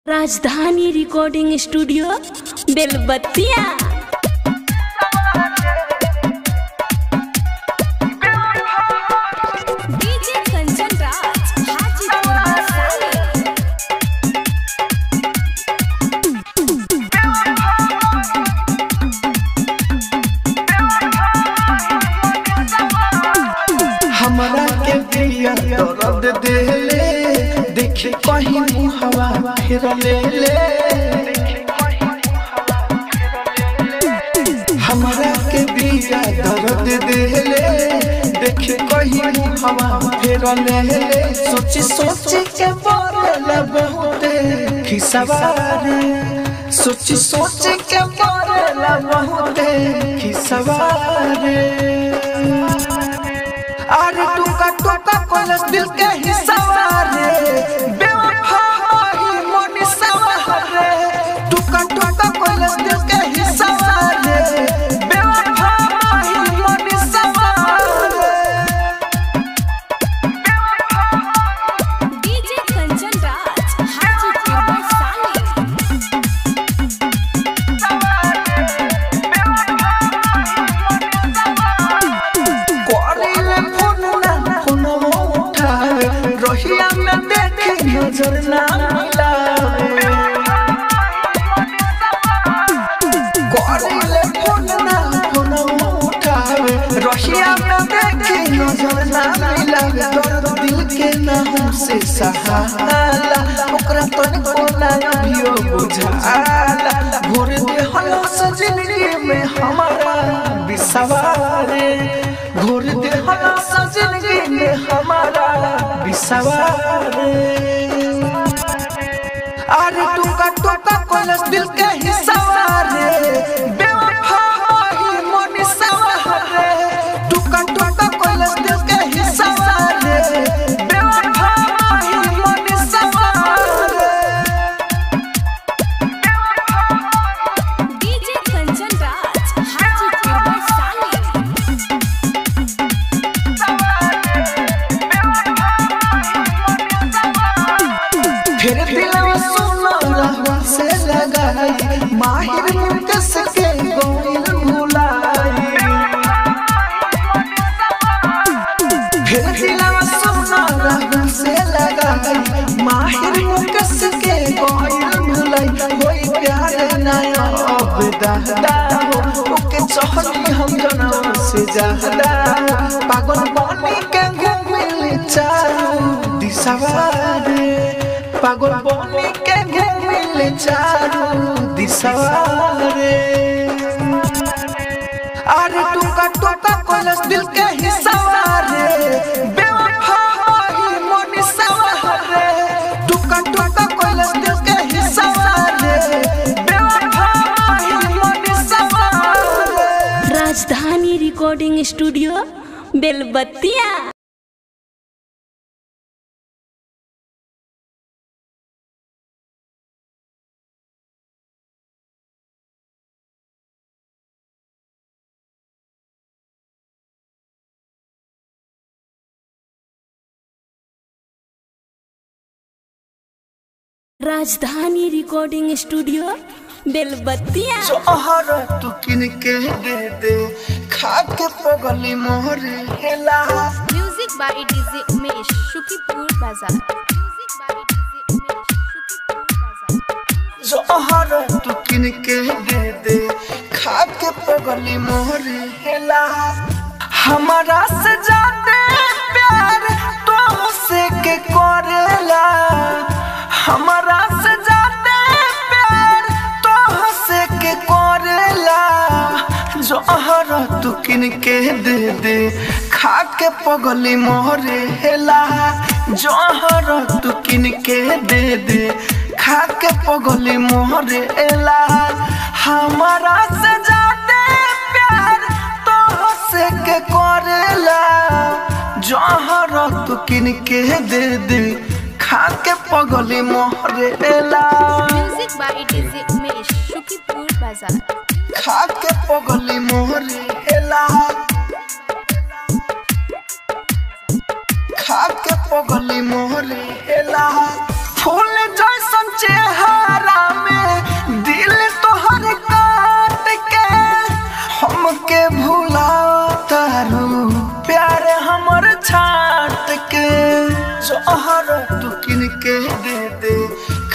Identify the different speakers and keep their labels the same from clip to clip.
Speaker 1: राजधानी recording studio Belbattiya DJ Kanchan Raj Hajipur Vaishali
Speaker 2: हमरा के दिया दर्द देले देख कहीं मुहवा फिर ले ले हमरा के दिया दर्द देले देख कहीं मुहवा फिर ले ले सोची सोची के बोले बहुते खिसवारे सोची सोची के बोले बहुते खिसवारे अरे टुका टुका कॉलेज दिल के हिस्सा रे बेवफा ही मोनी सवारे टुका टुका कॉलेज दिल के हिस्सा रे बेवफा ही मोनी सवारे
Speaker 1: डीजे कंचन राज हाजीपुर वैशाली
Speaker 2: करिले फोन ना फोन उठावे रहिया में देखे नजर ना मिलावे करिले फोन ना फोन उठावे रहिया में देखे नजर ना मिलावे दर्द दिल के ना हमसे सहाला ओकरा तन को ना अभियो बुझाला भोर दे हलस जिंदगी में हमारा बिसवारे घोर दे हलस जिंदगी में हमारा बिसवारे अरे टुका टुका कॉलेज दिल के हिस्सा रे बेवफा ही मोनी सवारे टुका टुका कॉलेज दिल के हिस्सा रे बेवफा ही मोनी सवारे
Speaker 1: डीजे कंचन राज हाजीपुर वैशाली
Speaker 2: फिर दिलवा सुनो रहवा से लगाई माहिर मुकस के गोइल भुलाई फिर दिलवा सुनो रहवा से लगाई माहिर मुकस के गोइल भुलाई कोई प्यार नया अब दादा हो ओके चहली हम जनम से ज्यादा पागल बनी के घूमिल चारू दिशवारे पागल बनी के घूमिल चारू दिशवारे अरे टुका टुका कॉलेज दिल के हिस्सा रे बेवफा ही मोनी सवारे टुका टुका कॉलेज दिल के हिस्सा रे बेवफा ही मोनी सवारे
Speaker 1: राजधानी recording studio Belbattiya Rajdhani recording studio बेलबत्तिया
Speaker 2: जोहर तू किन के दे दे खा के पगली मोहर हेला
Speaker 3: music by DJ Umesh Shukipur बाजार music by DJ Umesh Shukipur बाजार
Speaker 2: जोहर तू किन के दे दे खा के पगली मोहर हेला हमारा से जाते प्यार तो से के करेला हमारा से जाते प्यार तो से के करेला जोहर तू किन के दे दे खा के पगली मोहरे हेला जोहर तू किन के दे दे खा के पगली मोहरे एला हमारा से जाते प्यार तो से के करेला जोहर तू किन के दे दे खा के पगली मोहरे एला
Speaker 3: music by DJ Umesh Shukipur बाजार
Speaker 2: खा के पगली मोहरे एला खा के पगली मोहरे एला फूल जैसन चेहरा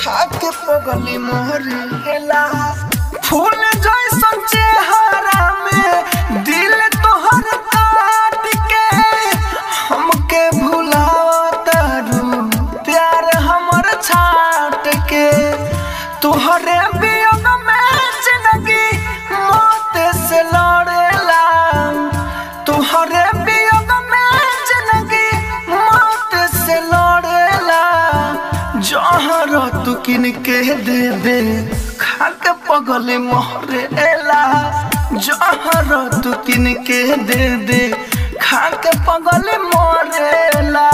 Speaker 2: खा के पगली मोहरी हेला फूल जैसन चेहरा में दिल तोहर काट के हमके भुलावतारू प्यार हमर छाट के तोहरे वियोग में जिंदगी मौत से लड़ेला तोहरे वियोग में जिंदगी मौत से लड़ेला जहर तू किन के दे दे खा के पगले मोहरेला जहर तू किन के दे दे खा के पगले मोरेला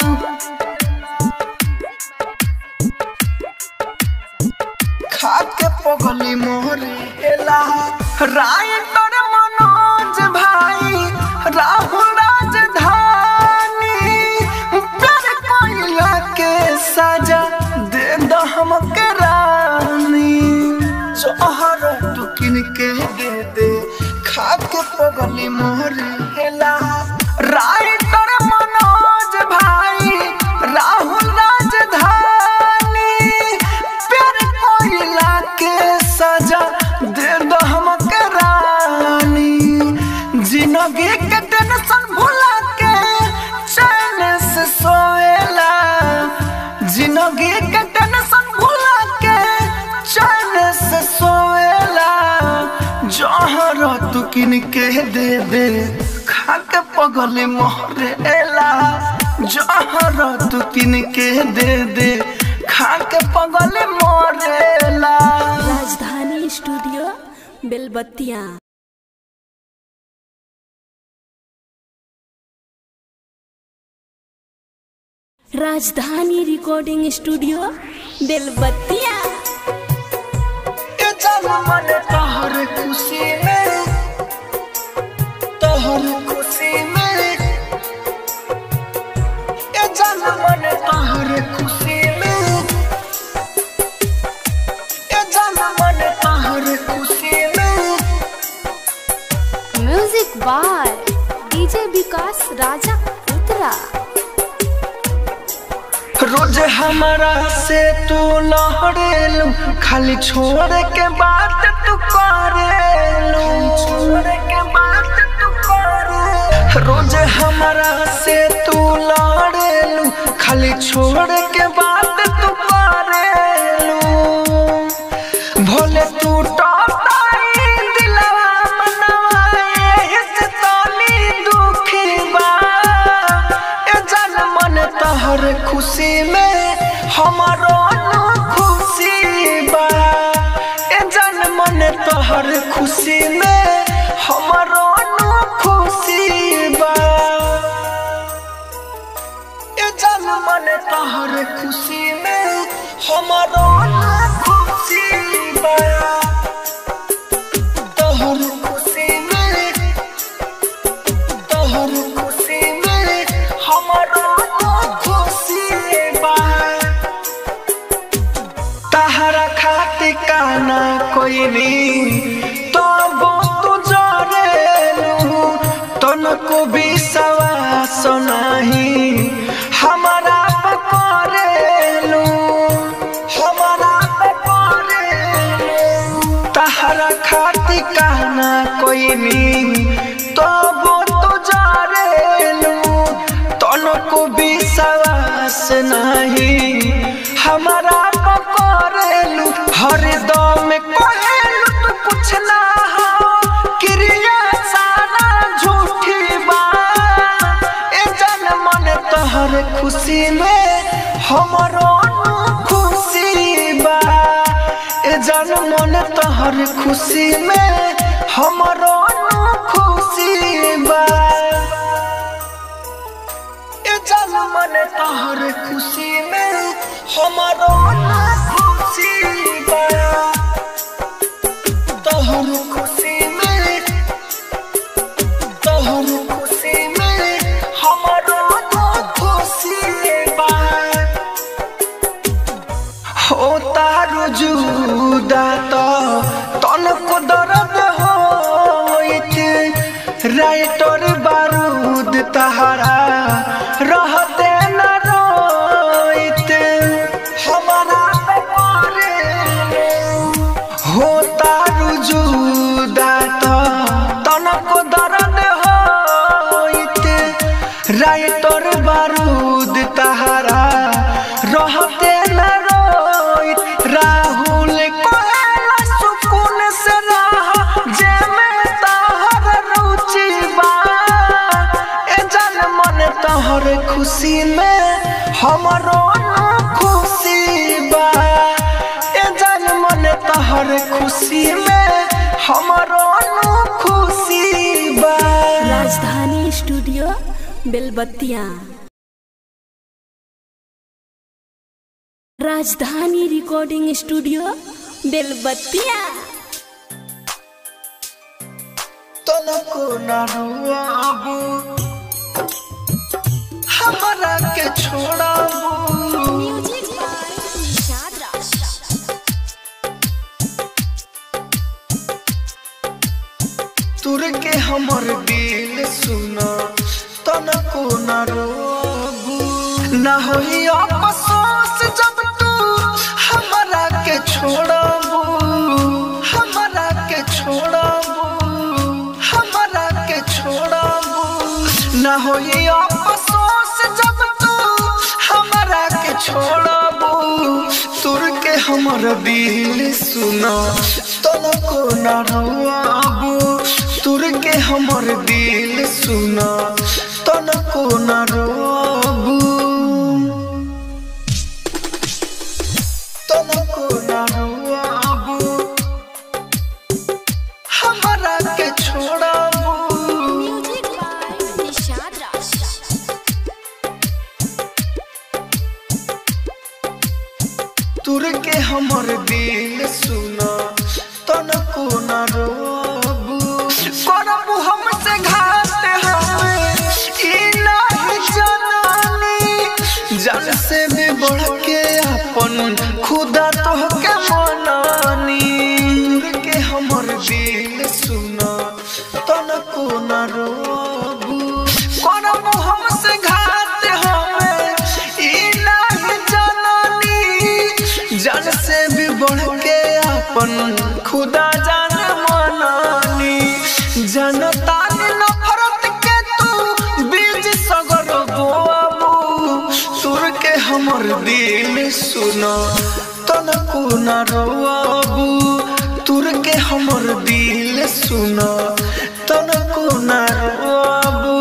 Speaker 2: खा के पगली मोरेला राय तर मनोज भाई राहुल राजधानी प्यार कोइला के सजा दे दो हमके रानी जोहर तू किन के दे दे खा के पगली मोरेला राय तर मनोज भाई राहुल राजधानी प्यार कोइला के सजा दे दो हमके रानी जिंदगी के टेंशन भुला के चैन से सोएला जिंदगी के टेंशन भुला के चैन से सोएला जहर तू किन के दे दे खा के पगले मोहरेला जहर तू किन के दे दे खा के पगले मोरेला
Speaker 1: राजधानी studio Belbattiya Rajdhani recording studio बेलबत्तिया
Speaker 2: के जाना मन तोहर खुशी में तोहर खुशी में के जाना मन तोहर खुशी में के जाना मन तोहर खुशी में
Speaker 3: music by DJ Vikas Raja उत्तरा
Speaker 2: रोज हमारा से तू लहरेलू खाली छोड़ के बात तू करेलू छोड़ के बात तू करे रोज हमारा से तू लहरेलू खाली छोड़ के बात तू करेलू भोले तू टोटाई दिलवा मनवा एही से तोली दुखी बा ए जान मन तोहर खुशी में हमारो न खुशी बा ए जान मन तोहर खुशी में हमारो न खुशी बा ए जान मन तोहर खुशी में हमारो न खुशी बा तोहर खुशी में तोहर खुशी में हमारो न खुशी बा तहरा खातिर काना कोई नहीं तो तू जरेलू तनको विश्वास नहीं हमारा पकड़ेलू हमारा पकड़ेलू तहरा खातिर काना कोई नहीं तो तू जरेलू तनको विश्वास नहीं हमारा पकड़ेलू हर दम कहेलू तू कुछ ना हो क्रिया सारा झूठी बा ए जन मन तोहर खुशी में हमरो न खुशी बा ए जन मन तोहर खुशी में हमरो न खुशी बा ए जन मन तोहर खुशी में हमारो न खुशी बा तोहर खुशी में तोहर खुशी में हमारो न खुशी बा हो तारू जुदा तो तनको दर्द होइत राइटर बारूद तहरा रहते न रोइत हमारा पे हमरो खुशी बा ए जान मन तहर खुशी में हमरो खुशी बा
Speaker 1: राजधानी studio Belbattiya Rajdhani recording studio बेलबत्तिया
Speaker 2: तनको न रुआबू हमरा के छोड़ाबू तुर के हमर दिल सुना तनको न रोबू न होई अफसोस जब तू हमरा के छोड़ाबू हमरा के छोड़ाबू हमरा के छोड़ाबू न होई अफसोस जब तू हमरा के छोड़ाबू तुर के हमर दिल सुना तनको न रोआबू तुर के हमर दिल सुना तनको न रोआबू तनको न रोआबू हमरा के छोड़ाबू तुर के हमर दिल सुना तनको न रोबू करबू हमसे घात हमें ई नहीं जनानी जन से भी बढ़ के अपन खुदा तो के मनानी तुर के हमर दिल सुना तनको न रोबू करबू हमसे घात हमें ई नहीं जनानी जान से भी बढ़ के अपन खुदा जान मनानी जनता ने नफरत के तू बीज सगर बोआबू सुर के हमर दिल सुना तनको न रोआबू तुर के हमर दिल सुना तनको न रोआबू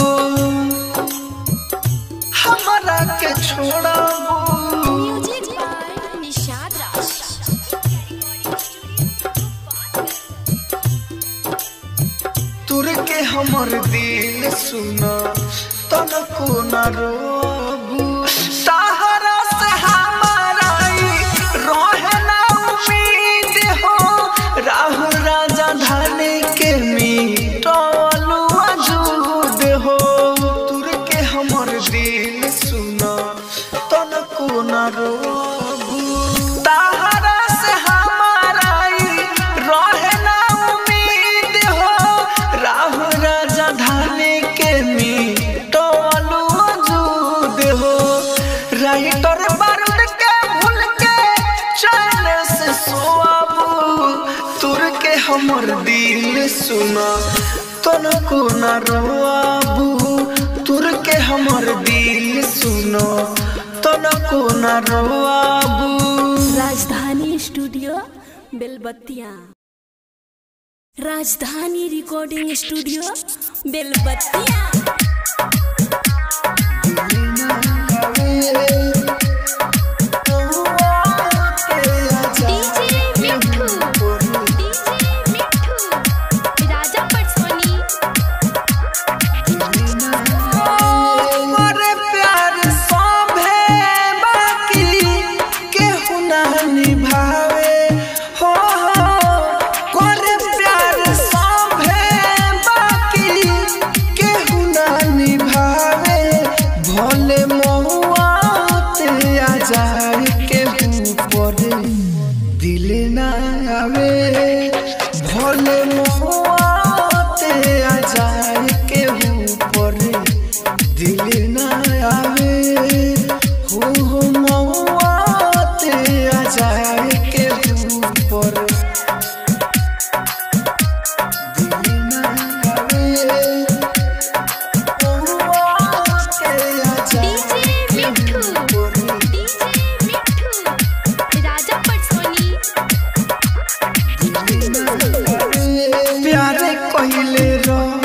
Speaker 2: हमरा के छोड़ाबू तुर के हमर दिल सुना तनको न रोबू सहारा से हमारा ई रहे ना उम्मीद हो राहुल राजा धाने के मीटलू अजूद हो तुर के हमर दिल सुना तनको न रोबू सहारा से हमारा ई रहे ना उम्मीद हो राहुल राजा धाने के मीटलू अजूद हो राइटर बारूद के भूल के चैन से सोआबू तुर के हमर दिल सुना तनको न रोआबू तुर के हमर दिल सुनो तनको न रोआबू
Speaker 1: राजधानी studio Belbattiya Rajdhani recording studio Belbattiya
Speaker 3: DJ Mithu DJ Mithu Raja Patsoni
Speaker 2: मोरे प्यार सभे बाकी केहू ना निभावे हो हो मोरे प्यार सभे बाकी केहू ना निभावे भोले महुआ ते आ जाए के ऊपर दिल ना आवे भोले महुआ ते आ जाए के ऊपर दिल ना आवे हो हो महुआ ते आ जाए के ऊपर दिल ना आवे महुआ ते आ जाए
Speaker 3: डीजे मिठू डीजे मिठू राजा पटसोनी
Speaker 2: प्यारे कहले रह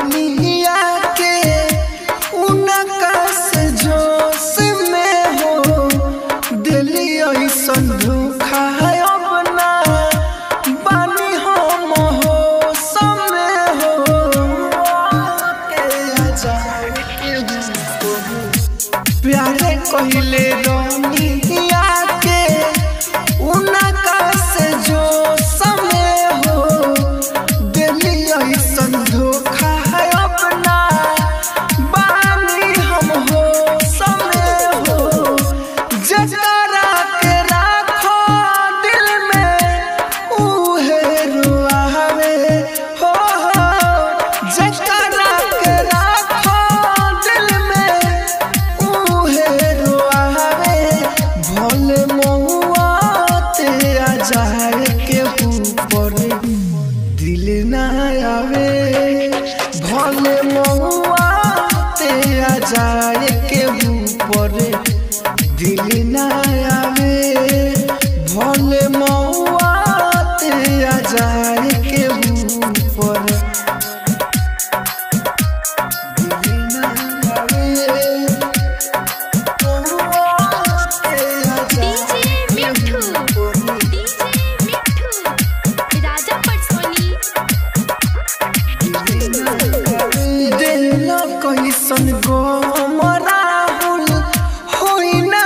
Speaker 2: जाए के ऊपर दिल ना आवे भले महुआ ते आ जाए के ऊपर दिल ना आवे भले महुआ ते आ जाए के ऊपर दिल ना आवे महुआ ते आ
Speaker 3: डीजे मिठू डीजे मिठू राजा पटसोनी
Speaker 2: दिल कैसन गो राहुल होई न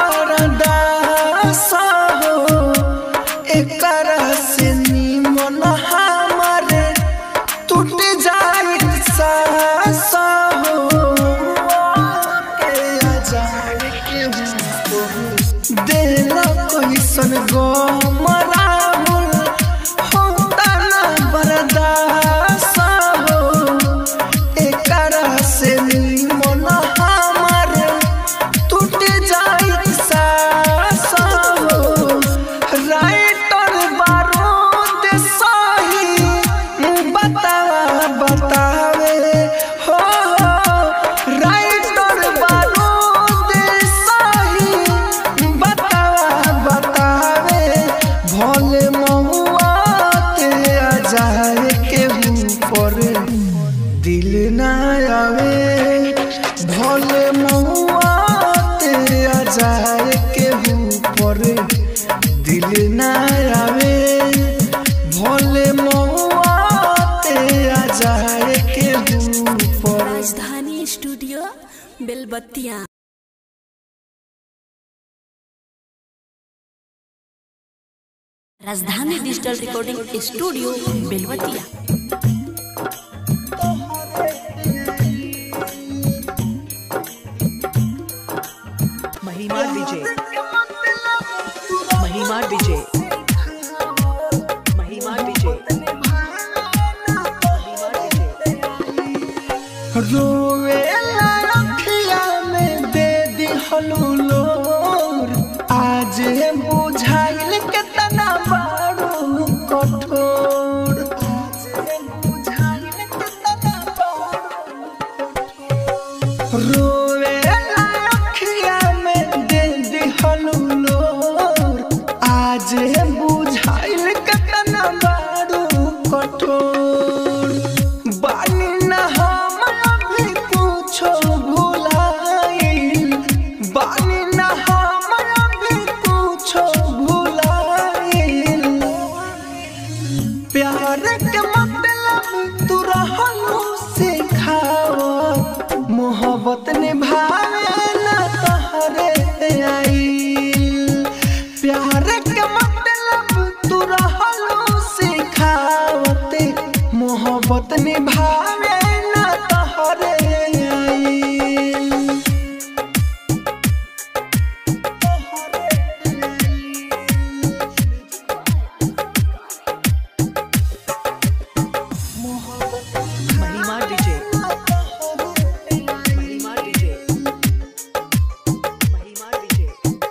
Speaker 2: बरदास हो एकरा से निमन हमारे टूट जाए सास हो के आ जाए के ऊपर। दिल कैसन गो राहुल होता न बरदास हो एकरा से निमन हमारे टूट जाइत सास हो राइटर बारूद सही बतावा बतावे हो राइटर बारूद सही बतावा बतावे भोले महुआ ते आ जाए के ऊपर दिल ना आवे भोले महुआ ते आ जाए के ऊपर दिल ना आवे भोले महुआ ते आ जाए के ऊपर
Speaker 1: राजधानी स्टूडियो बेलबत्तियाँ राजधानी डिजिटल रिकॉर्डिंग स्टूडियो बेलबत्तियाँ
Speaker 4: महिमा विजय महिमा विजय महिमा विजय महिमा विजय
Speaker 2: रोवे अखिया में दे दिहलू लोर आज बुझाइल के तना बारू कठोर आज बुझाइल के तना रोवे अखिया में दे दिहलू लोर आज बुझाइल के तना बारू कठोर बानी न हम अभी कुछो भुलाइल बानी न हम अभी कुछो भुलाइल प्यार के मतलब तू रहलू सिखाओ मोहब्बत निभावे न तहरे आइल प्यार के मतलब तू रहलू सिखावते मोहब्बत निभावे न तहरे आइल
Speaker 4: महिमा विजय महिमा विजय महिमा विजय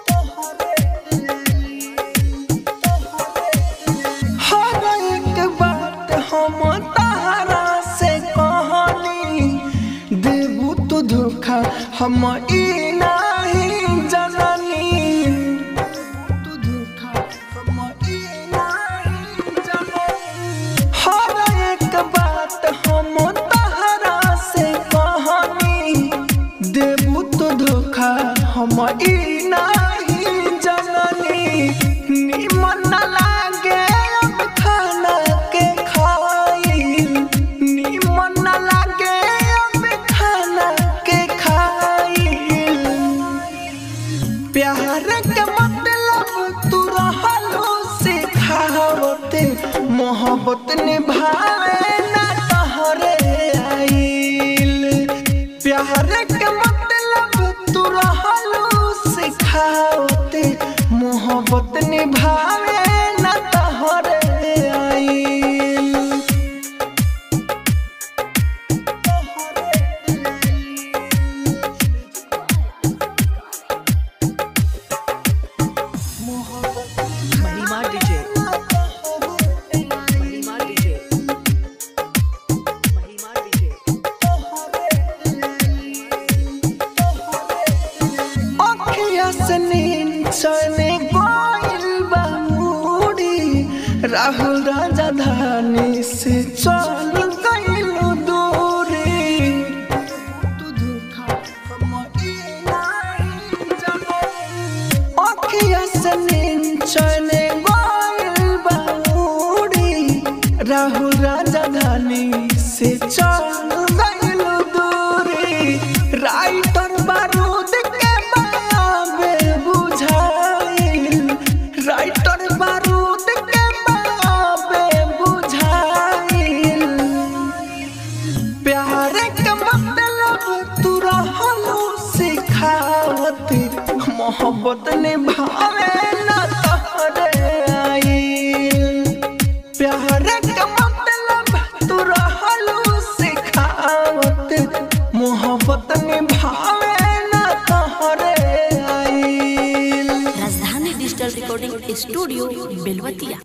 Speaker 2: हर एक बात हम तारा से कहनी देबू तू धोखा हम ई नाही जननी तू धोखा हम ई नाही जननी हर एक बात हम तारा से कहनी देबू तो धोखा हम ई नाही जननी निमन न लागे अब खाना के खाइल निमन न लागे अब खाना के खाइल प्यार के मतलब तू रहलो सिखावते मोहब्बत निभावे ना तहरे आइल प्यार के मतलब तू रहलो सिखावते मोहब्बत निभावे ना तहरे आइल
Speaker 4: महिमा विजय
Speaker 2: राहुल राजधानी से चल गइलो दूरी तू धोखा हम ई नहीं जानो अखिया से निंचने गइल बाउरी राहुल राजधानी से चल गइल दूरी राइटर बारूद के बाबे बुझाइल राइटर बारूद के बाबे बुझाइल प्यार के मतलब तू रहलू सिखावत मोहब्बत निभावे न तोहरे आइल प्यार के मतलब तू रहलू सिखावत मोहब्बत निभावे न तोहरे आइल
Speaker 1: राजधानी डिजिटल रिकॉर्डिंग स्टूडियो बेलवतिया